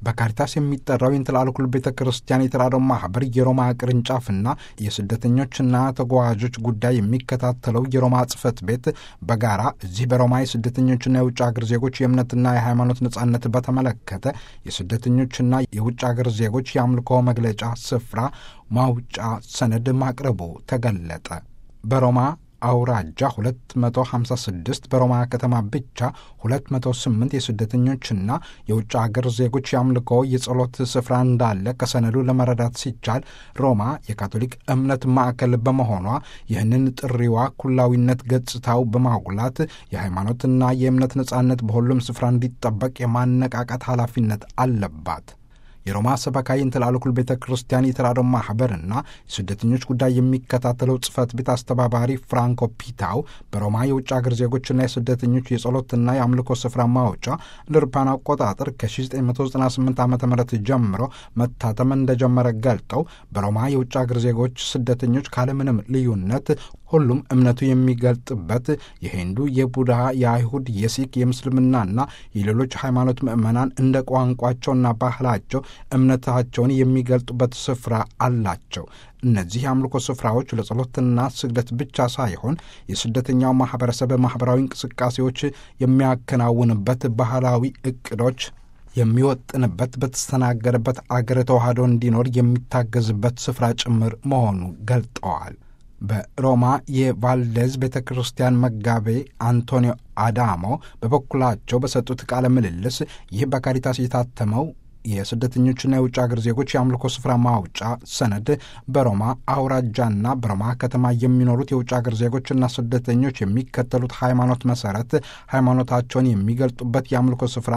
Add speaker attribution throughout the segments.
Speaker 1: በካሪታስ የሚጠራው የእንትላልኩል ቤተ ክርስቲያን የተራድኦ ማህበር የሮማ ቅርንጫፍና የስደተኞችና ተጓዦች ጉዳይ የሚከታተለው የሮማ ጽሕፈት ቤት በጋራ እዚህ በሮማ የስደተኞችና የውጭ ሀገር ዜጎች የእምነትና የሃይማኖት ነጻነት በተመለከተ የስደተኞችና የውጭ ሀገር ዜጎች የአምልኮ መግለጫ ስፍራ ማውጫ ሰነድ ማቅረቡ ተገለጠ። በሮማ አውራጃ 256 በሮማ ከተማ ብቻ 208 የስደተኞችና የውጭ አገር ዜጎች የአምልኮ የጸሎት ስፍራ እንዳለ ከሰነዱ ለመረዳት ሲቻል ሮማ የካቶሊክ እምነት ማዕከል በመሆኗ ይህንን ጥሪዋ ኩላዊነት ገጽታው በማጉላት የሃይማኖትና የእምነት ነጻነት በሁሉም ስፍራ እንዲጠበቅ የማነቃቃት ኃላፊነት አለባት። የሮማ ሰበካ የእንትላልኩል ቤተ ክርስቲያን የተራድኦ ማኅበርና የስደተኞች ጉዳይ የሚከታተለው ጽሕፈት ቤት አስተባባሪ ፍራንኮ ፒታው በሮማ የውጭ አገር ዜጎችና የስደተኞች የጸሎትና የአምልኮ ስፍራ ማውጫ እንደ አውሮፓውያን አቆጣጠር ከ1998 ዓ ም ጀምሮ መታተም እንደጀመረ ገልጠው በሮማ የውጭ አገር ዜጎች ስደተኞች ካለምንም ልዩነት ሁሉም እምነቱ የሚገልጥበት የሂንዱ፣ የቡድሃ፣ የአይሁድ፣ የሲክ፣ የምስልምናና የሌሎች ሃይማኖት ምዕመናን እንደ ቋንቋቸውና ባህላቸው እምነታቸውን የሚገልጡበት ስፍራ አላቸው። እነዚህ የአምልኮ ስፍራዎች ለጸሎትና ስግደት ብቻ ሳይሆን የስደተኛው ማኅበረሰብ ማኅበራዊ እንቅስቃሴዎች የሚያከናውንበት ባህላዊ እቅዶች የሚወጥንበት በተስተናገደበት አገር ተዋህዶ እንዲኖር የሚታገዝበት ስፍራ ጭምር መሆኑ ገልጠዋል። በሮማ የቫልዴዝ ቤተ ክርስቲያን መጋቤ አንቶኒዮ አዳሞ በበኩላቸው በሰጡት ቃለ ምልልስ ይህ በካሪታስ የታተመው የስደተኞችና የውጭ አገር ዜጎች የአምልኮ ስፍራ ማውጫ ሰነድ በሮማ አውራጃና በሮማ ከተማ የሚኖሩት የውጭ አገር ዜጎችና ስደተኞች የሚከተሉት ሃይማኖት መሰረት ሃይማኖታቸውን የሚገልጡበት የአምልኮ ስፍራ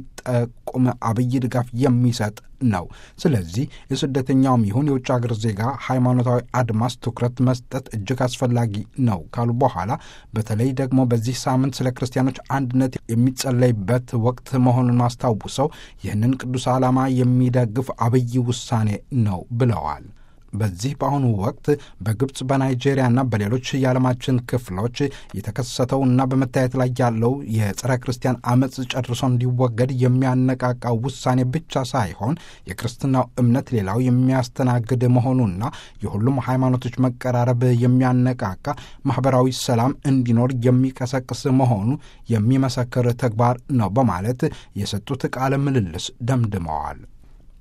Speaker 1: የሚጠቁም አብይ ድጋፍ የሚሰጥ ነው። ስለዚህ የስደተኛውም ይሁን የውጭ አገር ዜጋ ሃይማኖታዊ አድማስ ትኩረት መስጠት እጅግ አስፈላጊ ነው ካሉ በኋላ በተለይ ደግሞ በዚህ ሳምንት ስለ ክርስቲያኖች አንድነት የሚጸለይበት ወቅት መሆኑን አስታውሰው ይህንን ቅዱስ ዓላማ የሚደግፍ አብይ ውሳኔ ነው ብለዋል። በዚህ በአሁኑ ወቅት በግብፅ በናይጄሪያና በሌሎች የዓለማችን ክፍሎች የተከሰተውና በመታየት ላይ ያለው የጸረ ክርስቲያን አመፅ ጨርሶ እንዲወገድ የሚያነቃቃው ውሳኔ ብቻ ሳይሆን የክርስትናው እምነት ሌላው የሚያስተናግድ መሆኑና የሁሉም ሃይማኖቶች መቀራረብ የሚያነቃቃ ማኅበራዊ ሰላም እንዲኖር የሚቀሰቅስ መሆኑ የሚመሰክር ተግባር ነው በማለት የሰጡት ቃለ ምልልስ ደምድመዋል።